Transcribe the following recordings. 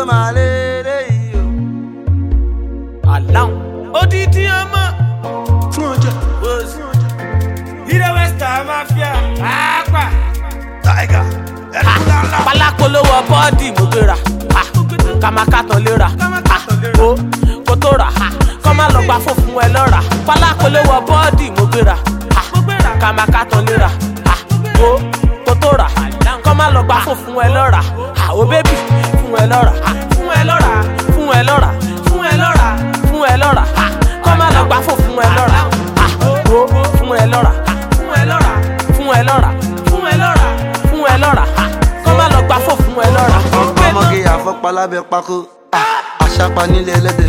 máa lélẹ̀ yìí o. aláwọn odidi ọmọ fún ọjà oṣù ilé western mafia pàápàá. tiger ẹni ńláńlá. pálákólówó bọ́ọ̀dì mo gbéra ah, kàmákàtàn léra ah, ó kó tó rà ah, kọ́ má lọ gba fòfun ẹ lọ́ra pálákólówó bọ́ọ̀dì mo gbéra ah, kàmákàtàn léra ah, ó kó tó rà kọ́ má lọ gba fòfun ẹ lọ́ra ah, ó bébì fún ẹ lọ́ra ah, fún ẹ lọ́ra fún ẹ lọ́ra fún ẹ lọ́ra fún ẹ lọ́ra ah, kọ́ má lọ gba fòfun ẹ lọ́ra ah, ó fún ẹ lọ́ra ah, fún ẹ lọ́ra fún ẹ lọ́ra fún ẹ lọ́ra fún ẹ lọ́ra ah, kọ́ má lọ gba fòfun ẹ lọ́ra. ọmọge àfọpá lábẹ́ pákó àṣàpá nílé ẹlẹ́dẹ̀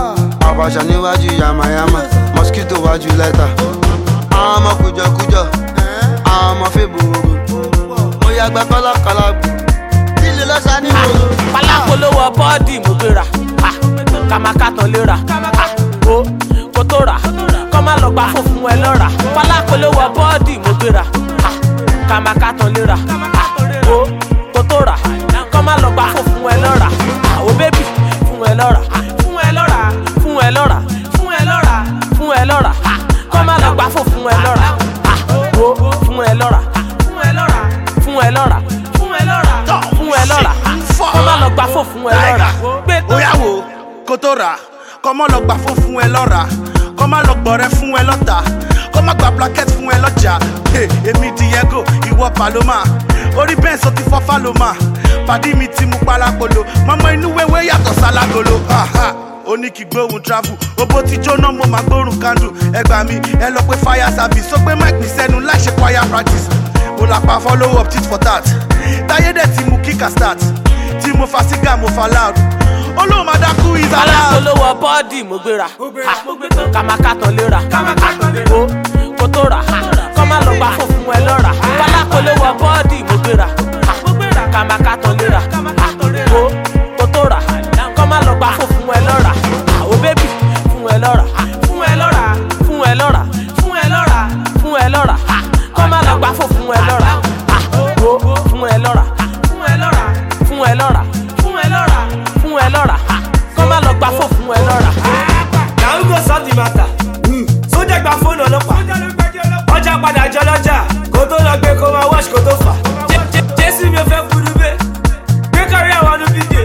àbàṣà níwájú yamayama mosquito wájú lẹ́tà àwọn ọmọ kùjọkùjọ àwọn ọmọ fèbòrò mo yàgbẹ́ kọ́lákọ́lá bù lílo lọ́sà ní gbòòrò. pálákólówó bọ́ọ̀dì mo gbéra ah, kàmákàtàn léra ah, ó kó tó rà kọ́ má lọ gba fòfun ẹ lọ́ra pálákólówó bọ́ọ̀dì mo gbéra ah, kàmákàtàn léra ah, ó kó tó rà kọ́ má lọ gba fòfun ẹ lọ́ra àwọn bébì fún ẹ lọ́ra ah, fún ẹ lọ́ra fún ẹ lọ́ra fún ẹ lọ́ra fún ẹ lọ́ra ah, kọ́ má lọ gba fòfun ẹ lọ́ra ah, ó fún ẹ lọ́ra ah, fún ẹ lọ́ra fún ẹ lọ́ra fún ẹ lọ́ra fún ẹ lọ́ra kọ́ má lọ gba fòfun ẹ lọ́ra gbé tó Oya wo kó tó rà kọ́ mọ́ lọ gbà fún fún ẹ lọ́ra kọ́ má lọ gbọ̀rẹ́ fún ẹ lọ́ta kọ́ má gba blanket fún ẹ lọ́jà Hey, èmi Diego ìwọ Paloma orí bẹ́ẹ̀ sọ ti fọ́ Faloma pàdí mi ti mú palapolo mọ́mọ́ inú wéwé yàtọ̀ sálágolo Ha, ha. ó ní kí gbóhùn travel owó ti jóná mo máa gbórùn candle ẹ gbà mí ẹ lọ pé fire service ó gbé mic mi sẹ́nu láì ṣe choir practice mo là pa follow up tit for tat táyé dẹ̀ ti mú kíkà start tí mo fa sígá mo fa loud olóhùn máa dákú is allowed. alákòólówó bọ́ọ̀dì mo gbéra ah, kàmákàtàn léra ah, ó kó tó rà ah, kọ́ má lọ gba fòfun ẹ lọ́ra alákòólówó bọ́ọ̀dì mo gbéra ah, kàmákàtàn léra ah, ó kó tó rà kọ́ má lọ gba fòfun ẹ lọ́ra àwọn bébì fún ẹ lọ́ra ah, fún ẹ lọ́ra fún ẹ lọ́ra fún ẹ lọ́ra fún ẹ lọ́ra ah, kọ́ má lọ gba fòfun ẹ lọ́ra ah, ó fún ẹ lọ́ra ah, fún ẹ lọ́ra fún ẹ lọ́ra fún ẹ lọ́ra fún ẹ lọ́ra ah, kọ́ má lọ gba fòfun ẹ lọ́ra. Now go solve the matter. Sójà gba fóònù ọlọ́pàá. Ọjà padà jọ lọ́jà. Kó tó lọ gbé kó máa wọ́ọ̀ṣì kó tó fà. Jé- Jé- Jésù mi ò fẹ́ kúrú bẹ́ẹ̀. Gbé kárí àwọn ọdún fídíò.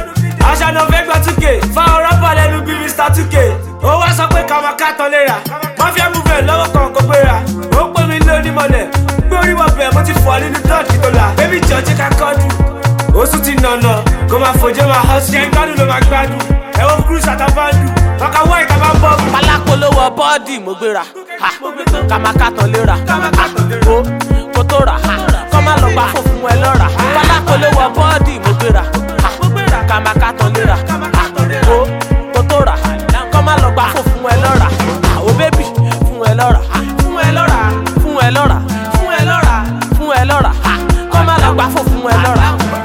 Àṣà náà fẹ́ gbọ́ 2K. Fáwọn rọ́pà lẹ́nu bí Mr 2K. Ó wá sọ pé káwọn kàtọ́ léra. Mafia movement lọ́wọ́ kan kò gbéra. Ó pè mí lóní mọ̀lẹ̀. Gbé orí wọ bẹ̀ mo ti fọ́ nínú dọ́ọ̀tì tó la. Bébí jọ̀ọ́jì ká kọ́dù. Oṣù ti nànà. Kó máa fòjé máa họ́ sí. Ṣé gbádùn ló máa gbádùn? Ẹ̀wọ̀n cruise àtàbàndù. Ọkà wọ́ ìta máa ń bọ̀ bù. pálákólówó bọ́ọ̀dì mo gbéra ah, kàmákàtàn léra ah, ó kó tó rà ah, kọ́ má lọ gba fòfun ẹ lọ́ra pálákólówó bọ́ọ̀dì mo gbéra ah, kàmákàtàn léra ah, ó kó tó rà kọ́ má lọ gba fòfun ẹ lọ́ra àwọn bébì fún ẹ lọ́ra ah, fún ẹ lọ́ra fún ẹ lọ́ra fún ẹ lọ́ra fún ẹ lọ́ra ah, kọ́ má lọ gba fòfun ẹ lọ́ra